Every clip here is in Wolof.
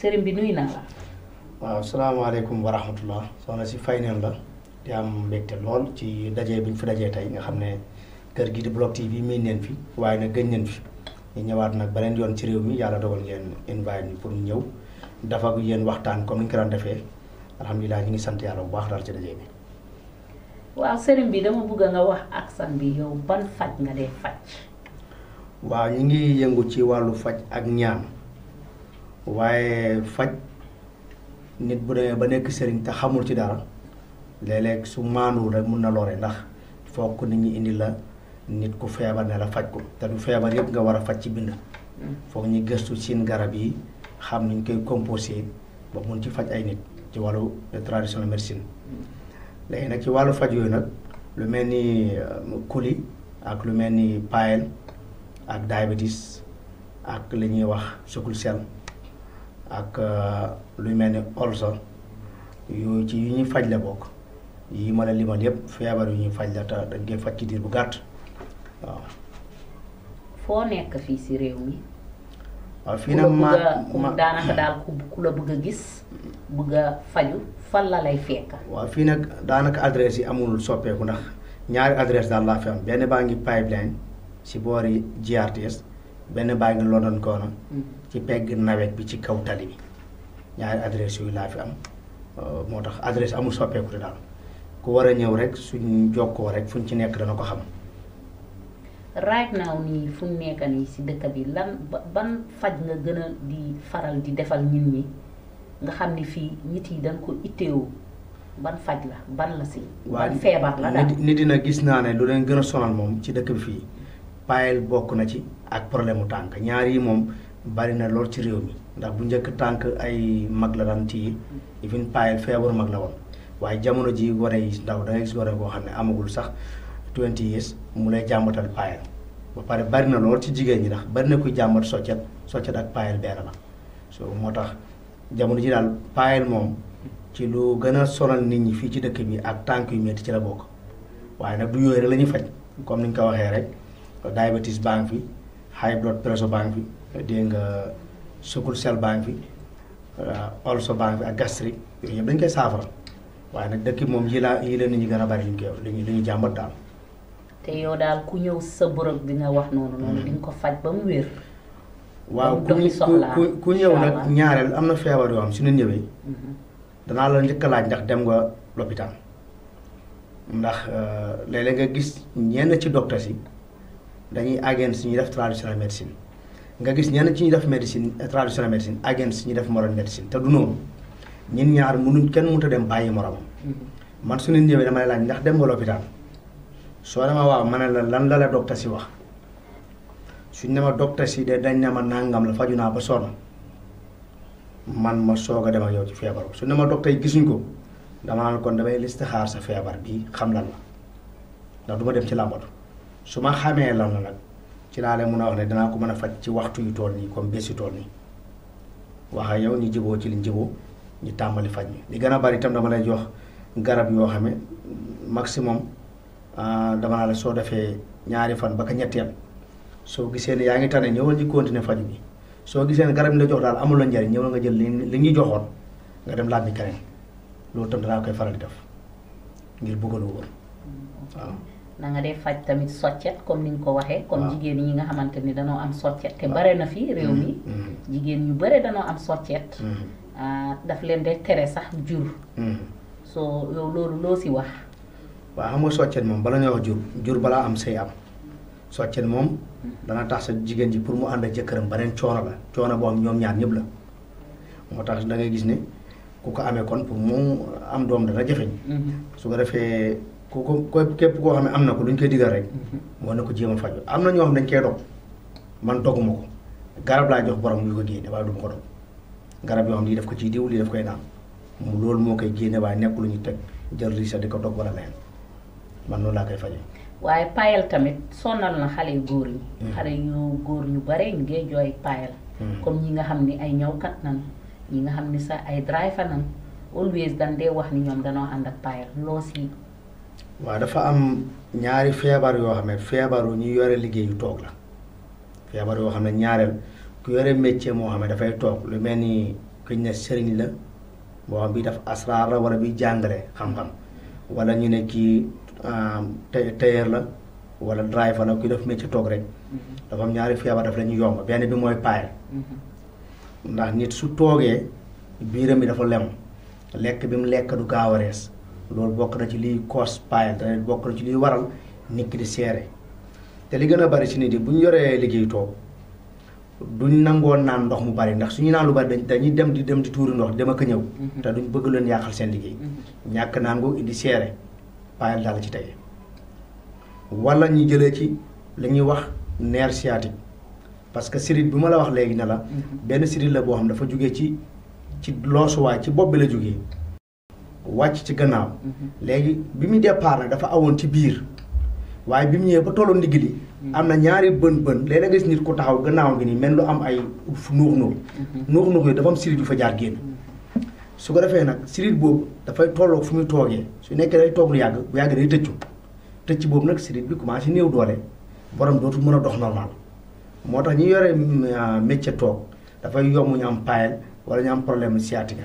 sëriñ bi nuyu naa la. waaw salaamaaleykum wa rahmatullah soxna si fay neen la di am mbégte lool ci daje bi ñu fi dajee tey nga xam ne kër gi di Block TV miin neen fi waaye nag gëj neen fi ñu ñëwaat nag beneen yoon ci réew mi yàlla dogal ngeen invite ñu pour ñu ñëw dafa ak yéen waxtaan comme ni ñu ko daan defee alhamdulilah ñu ngi sant yàlla bu baax daal ci daje bi. waaw sëriñ bi dama bëgg nga wax aksan bi yow ban faj nga dee faj. waaw ñu ngi yëngu ci wàllu faj ak ñaan waaye faj nit bu demee ba nekk sëriñ te xamul ci dara léeg-léeg su maanduwul rek mun na lore ndax foog ko nit ñi indi la nit ku feebar ne la faj ko te du feebar yëpp nga war a faj ci bind. foog ñu gëstu seen garab yi xam niñ koy composé ba mun ci faj ay nit ci wàllu traditionnel médecine. léegi nag ci wàllu faj yooyu nag lu mel ni kuli ak lu mel ni paël ak diabetes ak li ñuy wax sickle cell ak lu mel ni ulcer yooyu ci yu ñuy faj la bokk yi ma la limal yépp feebar yu ñuy faj la te dañ koy faj ci diir bu gàtt waaw. foo nekk fii si réew mi. waaw fii nag ma ku daanaka daal ku ku la bëgg a gis bëgg a faju fan la lay fekk. waaw fii nag daanaka adresse yi amul soppeeku ndax ñaari adresse daal laa fi am benn baa ngi pipeline si boori GRTS benn baa ngi London Corner ci pegg nawet bi ci kaw tali bi ñaari adresse yooyu laa fi am moo tax adresse amul soppeeku te daal ku war a ñëw rek suñ jokkoo rek fuñ ci nekk dana ko xam. right now nii fu mu nekk nii si dëkk bi lan ban faj nga gën a di faral di defal nit ñi nga xam ni fii nit yi dañ ko itteewu ban faj la ban la si. ban feebar la daal nit dina gis naa ne lu leen gën a sonal moom ci dëkk bi fii paël bokk na ci ak problème mu tànk ñaar yi moom bari na lool ci réew mi ndax bu njëkk tànk ay mag la daan téye even paël feebaru mag la woon waaye jamono ji gone yi ndaw da ngay gis gone koo xam ne amagul sax 20 years mu lay jàmbatal paël ba pare bari na lool ci jigéen ñi ndax bari na kuy jàmbat soccet soccet ak paël benn la so moo tax jamono ji daal paël moom ci lu gën a sonal nit ñi fii ci dëkk bi ak tànk yu metti ci la bokk waaye nag du yooyu rek la ñuy faj comme ni nga ko waxee rek diabetes baa ngi fi high blood pressure baa ngi fi dégg nga sickle cell baa ngi fi ulcer baa ngi fi ak gastrique yooyu yëpp dañ koy saafara waaye nag dëkk moom yi la yi la nit ñi gën a bari li ñu koy li ñu li ñu jàmbat daal. te yow daal ku ñëw sa bërëb bi nga wax noonu noonu di nga ko faj ba mu wér. waaw ku ku ku ñëw nag ñaareel am na feebar yoo xam su ñu ñëwee. danaa la njëkk a laaj ndax dem nga lopitaan ndax léeg-léeg nga gis ñenn ci docteur si dañuy agent si ñuy def traditional médecine nga gis ñenn ci ñuy def médecine traditional médecine agent si ñuy def modern médecine te du noonu ñun ñaar mënuñ kenn mënut a dem bàyyi moromam. man su ñu ñëwee dama lay laaj ndax dem nga lopitaan soo dema waaw ma ne la lan la la docteur si wax suñ ne ma docteur si de dañ ne ma nàngam la faju naa ba sonn man ma soog a dem ak yow ci feebar su ne ma docteur yi gisuñ ko dama naan kon damay listixaar sa feebar bi xam lan la ndax du ma dem ci làmbatu su ma xamee lan la nag ci laa leen mun a wax ne danaa ko mën a faj ci waxtu yu tool nii comme bés yu tool nii wax ak yow ñu jiboo ci liñ jiboo ñu tàmbali faj mi li gën a bari itam dama lay jox garab yoo xam ne maximum dama naa la soo defee ñaari fan ba ka ñetteel soo gisee ne yaa ngi tane ñëwal ñu continuer faju bi soo gisee ne garab yi la jox daal amul la njariñ ñëwal nga jël li li ñu joxoon nga dem laaj ni keneen loolu tam danaa koy faral di def ngir bëgg lu wóor waaw. na nga dee faj tamit soccet comme ni nga ko waxee. comme jigéen ñi nga xamante ni danoo am soccet te bare na fi réew mi. jigéen ñu bare danoo am soccet. daf leen de tere sax jur. soo yow loolu loo si wax. waaw xam nga soccet moom bala ñuy wax jur jur balaa am say am soccet moom dana tax sa jigéen ji pour mu ànd ak jëkkëram beneen coono la coono boo am ñoom ñaar ñëpp la moo tax da ngay gis ne ku ko amee kon pour mu am doom dana jafeñ su ko defee ku ko képp koo xam ne am na ko lu ñu koy digal rek moo na ko jéem a faju am na ñoo xam dañ koy dog man doguma ko garab laa jox borom yu ko génne waaye du ma ko dog garab yoo xam lii def ko ciy diw lii def koy naan mu loolu moo koy génne waaye nekk lu ñu teg jël risa di ko dog wala leen man noonu laa koy fajee. waaye paayal tamit sonal na xale yu góor yi. xale yu góor ñu bare ñu ngi jooy paayal. comme ñi nga xam ni ay ñawkat nan ñi nga xam ni sax ay driver nan always dan dee wax ni ñoom danoo ànd ak paayal loo si. waaw dafa am ñaari feebar yoo xam ne feebaru ñu yore liggéey yu toog la feebar yoo xam ne ñaareel ku yore métier moo xam ne dafay toog lu mel ni kuñ ne sëriñ la boo xam bi daf asraar la wala bi jàngale xam-xam wala ñu ne kii tailleur la wala driver la kuy def métier toog rek dafa am ñaari feebar daf la ñu yomb benn bi mooy paayal ndax nit su toogee biiram bi dafa lem lekk bi mu lekk du gaaw a rees loolu bokk na ci liy koos paayal te bokk na ci liy waral nit ki di seere te li gën a bari ci nit yi bu ñu yoree liggéey toog duñ nangoo naan ndox mu bari ndax suñu naan lu bari dañ dañuy dem di dem di tuuri ndox dem ak a ñëw te duñ bëgg leen yàqal seen liggéey ñàkk naan googu indi seere paayal daal ci tey wala ñu jëlee ci li ñuy wax nerf sciatique parce que sirit bi ma la wax léegi ne la benn sirit la boo xam dafa jógee ci ci loosuwaay ci bopp bi la jógee wàcc ci gannaaw léegi bi muy départ nag dafa awoon ci biir waaye bi mu ñëwee ba tollu ndigg li am na ñaari bën bën léeg-léeg nga gis nit ku taxaw gannaaw gi nii mel lu am ay nuux nuux nuux nuux yi dafa am sirit yu fa jaar génn su ko defee nag sirit boobu dafay tolloo fu muy toogee su nekkee day toog lu yàgg bu yàgg day tëccu tëcc boobu nag sirit bi commencé néew doole borom dootul mën a dox normal moo tax ñi yore métier toog dafay yomb ñu am paayal wala ñu am problème sciatique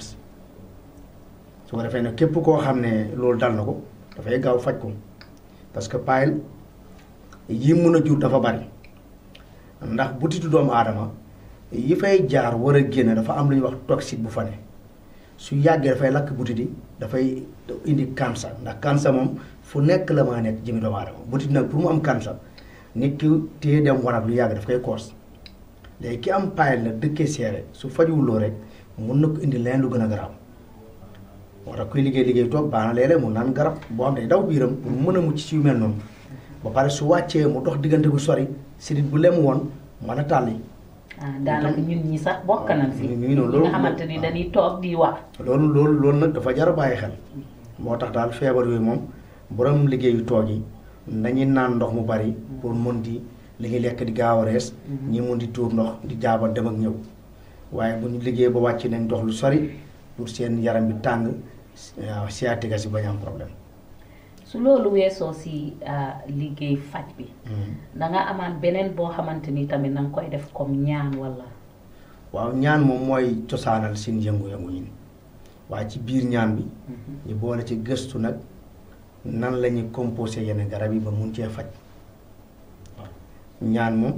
su ko defee nag képp koo xam ne loolu dal na ko dafay gaaw faj ko parce que paayal yi mun a jur dafa bari ndax butitu doomu aadama yi fay jaar war a génn dafa am lu ñuy wax toxique bu fa ne su yàggee dafay lakk butit yi dafay indi cancer ndax cancer moom fu nekk la maa nekk jëmi doomu aadama butit nag pour mu am cancer nit ki téye dem wanag lu yàgg daf koy koos léegi ki am paayal nag dëkkee seere su fajuwuloo rek mun na ko indi leen lu gën a garaaw moo tax kuy liggéey liggéey toog baax na léeg-léeg mu naan garab boo xam ne daw biiram pour mu mën a mucc ci yu mel noonu ba pare su wàccee mu dox diggante bu sori sidit bu lem woon mën a tàlli ah daanaka ñun ñi sax bokk nañ si. ñu ngi noonu ñi nga xamante ni dañuy toog di wax. loolu loolu loolu nag dafa jar a bàyyi xel moo tax daal feebar yooyu moom borom liggéeyu toog yi nañuy naan ndox mu bari pour mun di li ñuy lekk di gaaw a rees ñi mun di tuur ndox di jaaba dem ak ñëw waaye bu ñu liggéey ba wàcc nañ dox lu sori pour seen yaram bi tàng waaw sciatique si bañ am problème. su loolu weesoo si liggéey faj bi. da nga amaan beneen boo xamante ni tamit na nga koy def comme ñaan wala. waaw ñaan moom mooy cosaanal seen yëngu-yëngu yi waaye ci biir ñaan bi. ñu boole ci gëstu nag nan la ñuy composé yenn garab yi ba mun cee faj waaw ñaan moom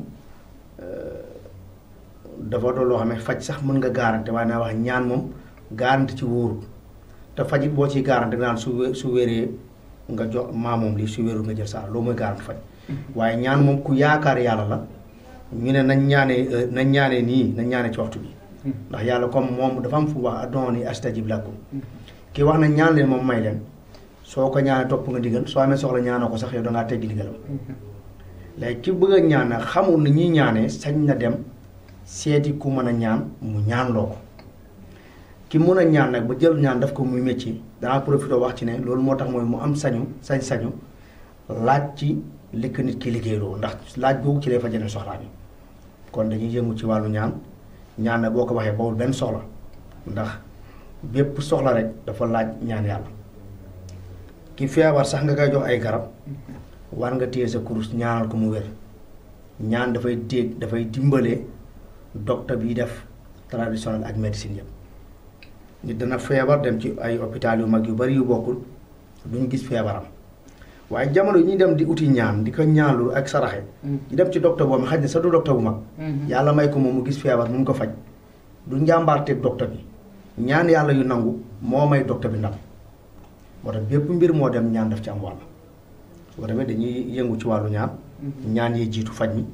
dafa doon loo xam ne faj sax mën nga garanti waaye naa wax ñaan moom garanti ci wóorul te fajit boo ciy garanti naan su wé su wéree. nga jox maa moom lii su wérul nga jël saa loolu mooy garanti faj waaye ñaan moom ku yaakaar yàlla la ñu ne nañ ñaanee nañ ñaanee nii nañ ñaanee ci waxtu bi ndax yàlla comme moom dafa am fu wax ad'uuni astajib lakum kii wax na ñaan leen moom may leen soo ko ñaanee topp nga digal soo amee soxla ñaanoo ko sax yow dangaa teggi digalam léegi ki bëgg a ñaan nag xamul ni ñuy ñaanee sañ na dem seeti ku mën a ñaan mu ñaan loo ko ki mun a ñaan nag ba jël ñaan daf ko muy métier danaa profité wax ci ne loolu moo tax mooy mu am sañu sañ-sañu laaj ci li ko nit ki liggéeyloo ndax laaj boobu ci lay fa jëlee soxlaa bi kon dañuy yëngu ci wàllu ñaan ñaan nag boo ko waxee bawul benn soxla ndax bépp soxla rek dafa laaj ñaan yàlla ki feebar sax nga koy jox ay garab war nga téye sa kurus ñaanal ko mu wér ñaan dafay dégg dafay dimbale docteur bi def traditionnel ak médecine yëpp nit dana feebar dem ci ay hôpital yu mag yu bari yu bokkul duñ gis feebaram waaye jamono yi ñuy dem di uti ñaan di ko ñaanlu ak saraxe di dem ci docteur boobu xaj na sa du docteur bu mag yàlla may ko moom mu gis feebar mun ko faj du njàmbaarteeg docteur bi ñaan yàlla yu nangu moo may docteur bi ndam moo tax bépp mbir moo dem ñaan daf ci am wàll su ko defee dañuy yëngu ci wàllu ñaan ñaan yi jiitu faj mi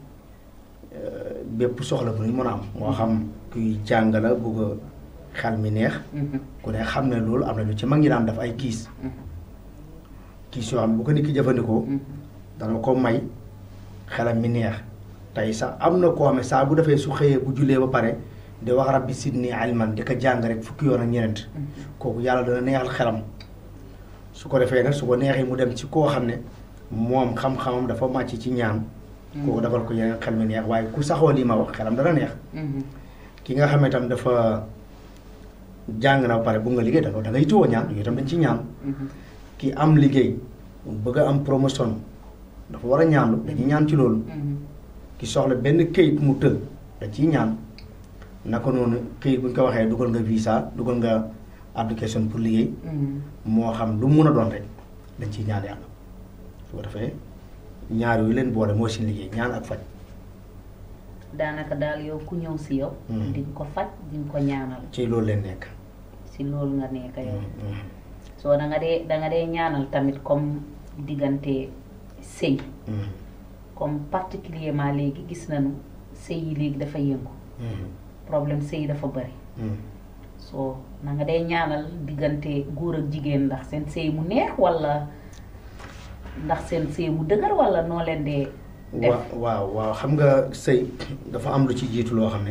bépp soxla bu ñu mën a am moo xam kuy jàng la bugg a xel mi neex ku ne xam ne loolu am na lu ci mag ñi daan def ay kiis kiis yoo xam ne bu ko nit ki jëfandikoo dana ko may xelam mi neex tey sax am na koo xam ne saa bu defee su xëyee bu jullee ba pare di wax rabbi sidni ilman di ko jàng rek fukki yoon ak ñeent kooku yàlla dana neexal xelam su ko defee nag su ko neexee mu dem ci koo xam ne moom xam-xamam dafa màcc ci ñaan kooku defal ko yeneen xel mi neex waaye ku saxoo lii ma wax xelam dana neex ki nga xam ne tam dafa jàng na ba pare bu nga liggéey da da ngay tuwoo ñaan yooyu tam dañ ci ñaan ki am liggéey bëgg a am promotion dafa war a ñaanlu dañuy ñaan ci loolu ki soxla benn këyit mu tël da ciy ñaan naka noonu këyit bu ñu ko waxee dugal nga visa dugal nga application pour liggéey moo xam lu mun a doon rek dañ ciy ñaan yàlla su ko defee ñaar yooyu leen boole mooy seen liggéey ñaan ak faj daanaka daal yow ku ñëw si yow di nga ko faj di nga ko ñaanal ci loolu leen nekk si loolu nga nekk yow soo da nga dee da nga dee ñaanal tamit comme diggante sëy comme particulièrement léegi gis nañu sëy yi léegi dafa yëngu problème sëy dafa bëri soo na nga dee ñaanal diggante góor ak jigéen ndax seen sëy mu neex walla ndax seen sëy mu dëgër walla noo leen dee def waaw waaw xam nga sëy dafa am lu ci jiitu loo xam ne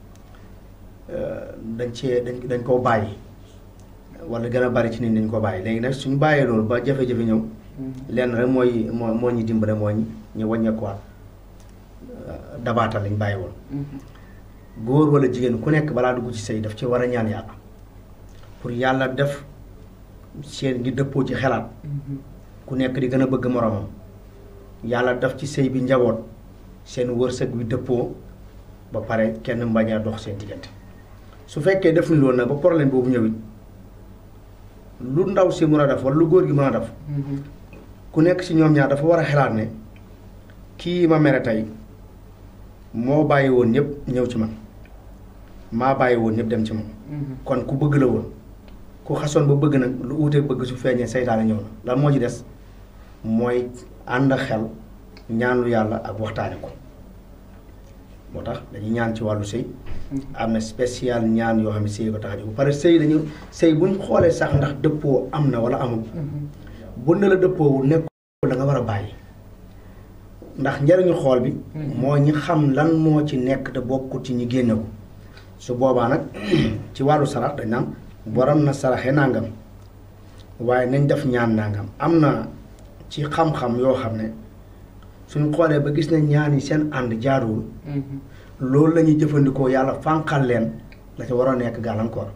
dañ cee dañ dañ koo bàyyi wala gën a bari ci nit dañ ko bàyyi léegi nag suñu bàyyee loolu ba jafe-jafe ñëw lenn rek mooy moo moo ñu dimbale moo ñu ñu wàññeekuwaat dabaatal lañ bàyyi woon góor wala jigéen ku nekk balaa dugg ci sëy daf ci war a ñaan yàlla pour yàlla def seen ngi dëppoo ci xelaat ku nekk di gën a bëgg moromam yàlla def ci sëy bi njaboot seen wërsëg bi dëppoo ba pare kenn mbañ a dox seen diggante su fekkee defuñ loolu nag ba problème boobu ñëwit lu ndaw si mën a def wala lu góor gi mën a def ku nekk ci ñoom ñaar dafa war a xelaat ne kii ma mere tey moo bàyyi woon ñëpp ñëw ci man maa bàyyi woon ñëpp dem ci moom kon ku bëgg la woon ku xasoon ba bëgg nag lu uutee bëgg su feeñee seytaane ñëw na lan moo ci des mooy ànd xel ñaanlu yàlla ak waxtaane ko moo tax dañuy ñaan ci wàllu sëy am na spécial ñaan yoo xam ne sëy ko tax a jóg bu pare sëy dañu sëy buñ xoolee sax ndax dëppoo am na wala amul bu ne la dëppoowul nekk la nga war a bàyyi ndax njariñu xool bi moo ñi xam lan moo ci nekk te bokkut ci ñi génne ko su boobaa nag ci wàllu sarax dañ naan borom na saraxe nangam waaye nañ def ñaan nangam am na ci xam-xam yoo xam ne suñ xoolee ba gis ne ñaan yi seen ànd jaaruwul loolu la ñuy jëfandikoo yàlla fànqal leen la ca war a nekk gàllankoor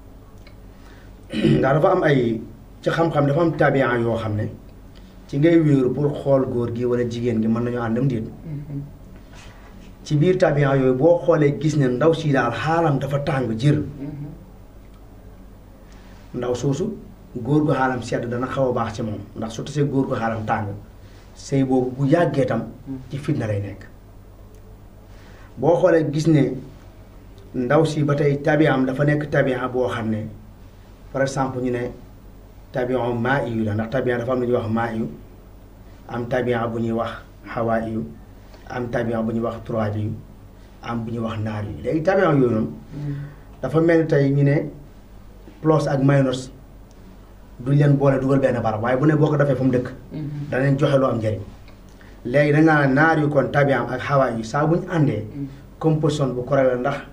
ndax dafa am ay ci xam-xam dafa am tabian yoo xam ne ci ngay wéeru pour xool góor gi wala jigéen gi mën nañu àndam déet ci biir tabian yooyu boo xoolee gis ne ndaw si daal xaalam dafa tàng jër ndaw soosu góor gu xaalam sedd dana xaw a baax ci moom ndax su tasee góor gu xaalam tàng sëy boobu bu yàggee tam ci fitna lay nekk boo xoolee gis ne ndaw si ba tey tabiam dafa nekk tabian boo xam ne par exemple ñu ne tabian maa iyu la ndax tabian dafa am lu ñuy wax maa iyu am tabian bu ñuy wax xawaa iyu am tabian bu ñuy wax trois iyu am bu ñuy wax naar yu léegi tabian yooyu noonu dafa mel ni tey ñu ne plus ak minus duñ leen boole dugal benn barab waaye bu ne boo ko defee fu mu dëkk danañ joxe lu am njëriñ léegi dañ naa naar yu kon tabian ak xawaa yu saa bu ñu àndee composition bu correct la ndax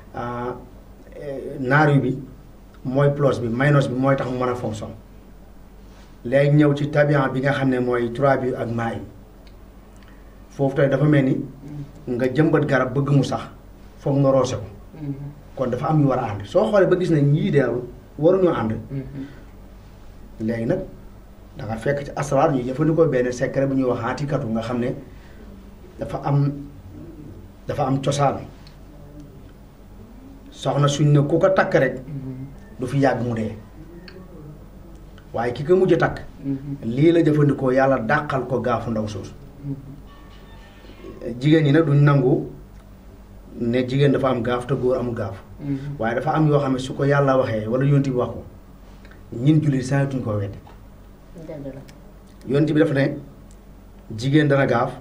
naar yu bi mooy plus bi minus bi mooy tax mu mën a fonction léegi ñëw ci tabian bi nga xam ne mooy trois bi ak maa yi foofu tey dafa mel ni nga jëmbat garab bëgg mu sax foog nga roose ko kon dafa am yu war a ànd soo xoolee ba gis ne ñii de waruñoo ànd léegi nag da nga fekk ci asraar ñu jëfandikoo benn secret bu ñuy wax aatikatu nga xam ne dafa am dafa am cosaan soxna suñ ne ku ko takk rek du fi yàgg mu dee waaye ki ko mujj a takk lii la jëfandikoo yàlla dàqal ko gaafu ndaw soosu jigéen ñi nag duñ nangu ne jigéen dafa am gaaf te góor amul gaaf waaye dafa am yoo xam ne su ko yàlla waxee wala yonti bi wax ko ñin jullit saa tuñ koo wedd yonti bi dafa ne jigéen dana gaaf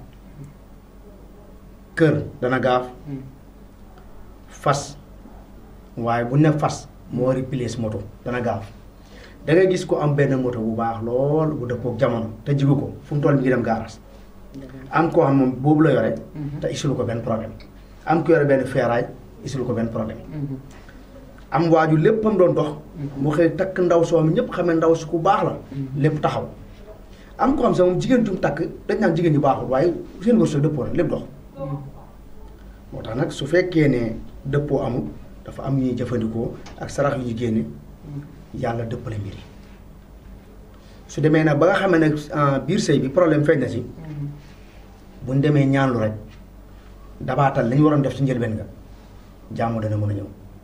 kër dana gaaf fas waaye bu ne fas moo replace moto dana gaaf da ngay gis ko am benn moto bu baax lool bu dëppook jamono te jigu ko fu mu toll mi ngi dem gaaras am koo xam moom boobu la yore te isulu ko benn problème am ko yore benn feeraay isulu ko benn problème am waaju léppam doon dox mu xëy takk ndaw soo mi ñëpp xamee ndaw su ku baax la lépp taxaw am ko xam sax moom jigéen jum takk dañ naan jigéen ñi baaxul waaye seen wërsëg dëppoo na lépp dox moo tax nag su fekkee ne dëppoo amul dafa am ñuy jëfandikoo ak sarax yu ñu génne yàlla dëppale mbir yi su demee nag ba nga xam ne nag biir sëy bi problème feeñ na ci buñ demee ñaanlu rek dabaatal li ñu waroon def ci njëlbeen nga jàmm dana mën a ñëw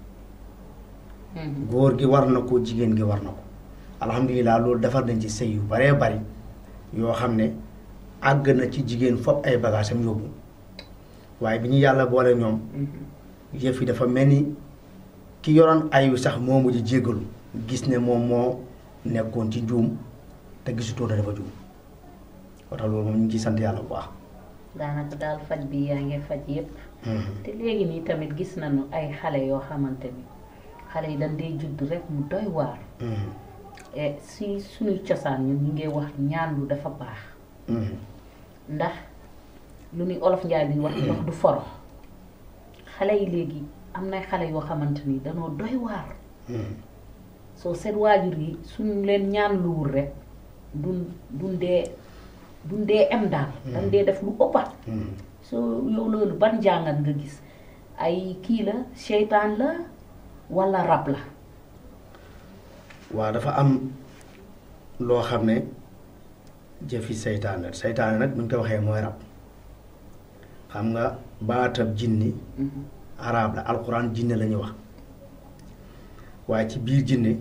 góor gi war na ko jigéen gi war na ko alhamdulilah loolu defar nañ ci sëy yu baree bari yoo xam ne àgg na ci jigéen fopp ay bagage am yóbbu waaye bi ñu yàlla boole ñoom yëf yi dafa mel ni ki yoroon ayu sax moo mujj jéggalu gis ne moom moo nekkoon ci njuum te gisutoo ne dafa juum moo tax loolu moom ñu ngi ciy sant yàlla bu baax. daanaka daal faj bi yaa ngi faj yépp te léegi nii tamit gis nañu ay xale yoo xamante ni xale yi dañ dee judd rek mu doy waar. et si suñuy cosaan ñun ñu ngi wax ñaan lu dafa baax. ndax lu ni olof njaay bi wax ndox du foro xale yi léegi am na xale yoo xamante ni danoo doy waar. soo seen waajur yi suñu leen ñaan luwul rek duñ duñ dee duñ dee em daal. dañ dee def lu ëppat. soo yow loolu ban jàngat nga gis ay kii la seytaan la walla rab la. waaw dafa am loo xam ne jëfi seytaan la seytaan nag buñ ko waxee mooy rab xam nga baatab jinni arab la alxuraan jinne la ñuy wax waaye ci biir jinne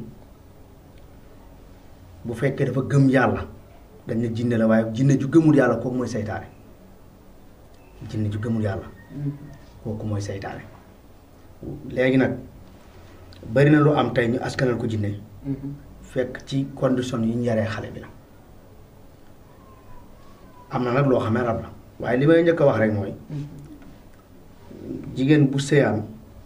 bu fekkee dafa gëm yàlla dañ ne jinne la waaye jinne ju gëmul yàlla kooku mooy seytaane jinne ju gëmul yàlla kooku mooy seytaane léegi nag bari na lu am tey ñu askanal ko jinne fekk ci condition yi ñu yaree xale bi la am na nag loo xam ne rab la waaye li may njëkk a wax rek mooy jigéen bu sëyaan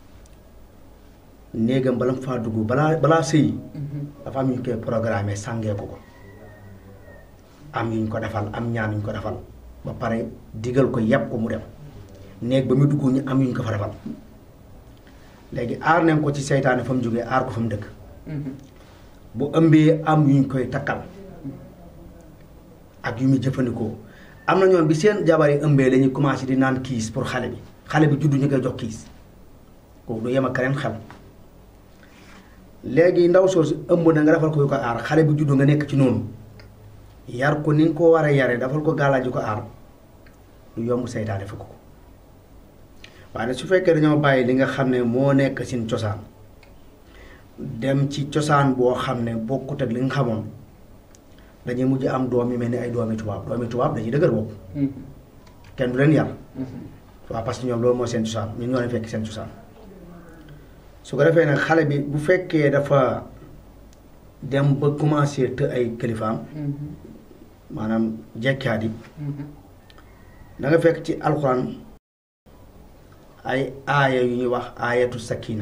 néegam bala mu faa dugg balaa balaa sëyi dafa am ñu koy programme sàngee ko ko am yuñ ko defal am ñaan yuñ ko defal ba pare digal ko yàpp ko mu dem néeg ba mu dugg ñu am yuñ ko fa defal léegi aar nañ ko ci seytaane fa mu jógee aar ko fa mu dëkk bu ëmbee am yuñ koy takkal ak yu muy jëfandikoo am na ñoom bi seen jabar yi ëmbee lañuy commencé di naan kiis pour xale bi xale bi juddu ñu koy jox kiis kooku du yem ak keneen xel léegi ndaw soosu ëmb na nga defal ko yu ko aar xale bi juddu nga nekk ci noonu yar ko ni nga ko war a yare defal ko gàllaaj yu ko aar lu yomb seytaane fekk ko waaye su fekkee dañoo bàyyi li nga xam ne moo nekk seen cosaan dem ci cosaan boo xam ne bokkut ak li nga xamoon dañuy mujj am doom yi mel ni ay doomi tubaab doomi tubaab dañuy dëgër bopp kenn du leen yar waaw parce que ñoom loolu mooy seen cosaan ñun ñoo leen fekk seen cosaan su ko defee nag xale bi bu fekkee dafa dem ba commencé të ay kilifaam maanaam jekkaat yi da nga fekk ci alxuraan ay aaya yu ñuy wax aayatu sakina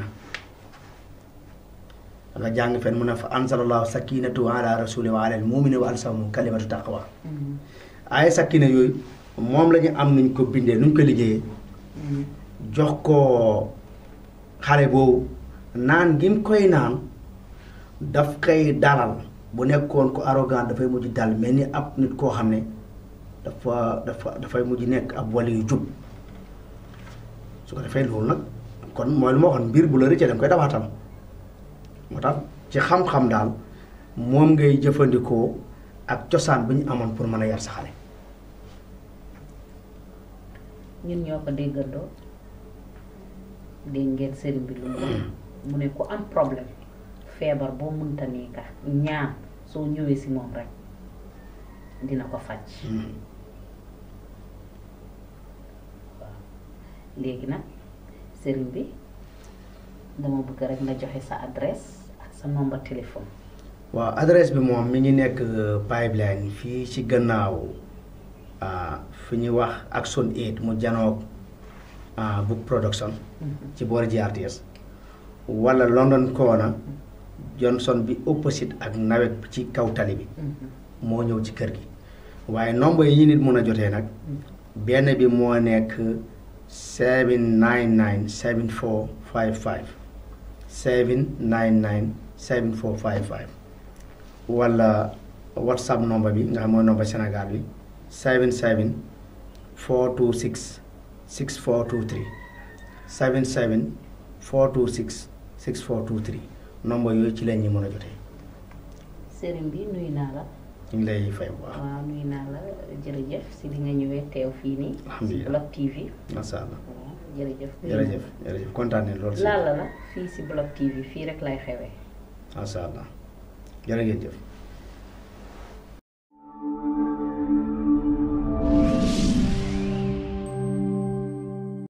da nga jàng fen mu ne fa ansalallahu sakinatu ala rasuli wa ala al mumini wa alsamu kalimatu taqwa aaya sakina yooyu moom la ñu am nuñ ko bindee nuñ ko liggéeyee jox ko xale boobu naan gi mu koy naan daf koy dalal bu nekkoon ko arrogant dafay mujj dal mel ni ab nit koo xam ne dafa dafa dafay mujj nekk ab wali yu jub su ko defee loolu nag kon mooy lu ma waxoon mbir bu la rëccee danga koy dabaatal moo tax ci xam-xam daal moom ngay jëfandikoo ak cosaan bi ñu amoon pour mën a yar sa xale ñun ñoo ko déggandoo dégg ngeen sëriñ bi lu mu mu ne ku am problème feebar boo mënta nii ka ñaan soo ñëwee si moom rek dina ko faj waaw léegi nag sëriñ bi dama bëgg rek nga joxe sa adresse ak sa nombre téléphone waaw adresse bi moom mi ngi nekk pipeline fii ci gannaaw fi ñuy wax Action Aid mu janoog book production ci boori GRTS wala London Corner Johnson bi opposite ak nawet bi ci kaw tali bi moo ñëw ci kër gi waaye nombre yi ñu nit mën a jotee nag benn bi moo nekk 799 7455 799 7455 wala whatsapp nombre bi nga xam mooy nombre Sénégal bi 77 426 6423 77 426 6423 nombre yooyu ci la ñuy mën a jotee. sëriñ bi nuyu naa la. ñu ngi lay fay bu baax. waaw nuyu naa la jërëjëf si li nga ñëwee teew fii nii. alhamdulilah si Block TV. macha allah. jërëjëf jërëjëf jërëjëf kontaan nañ loolu. Lalla la fii si Block TV fii rek lay xewee. macha allah jërë ngeen jëf.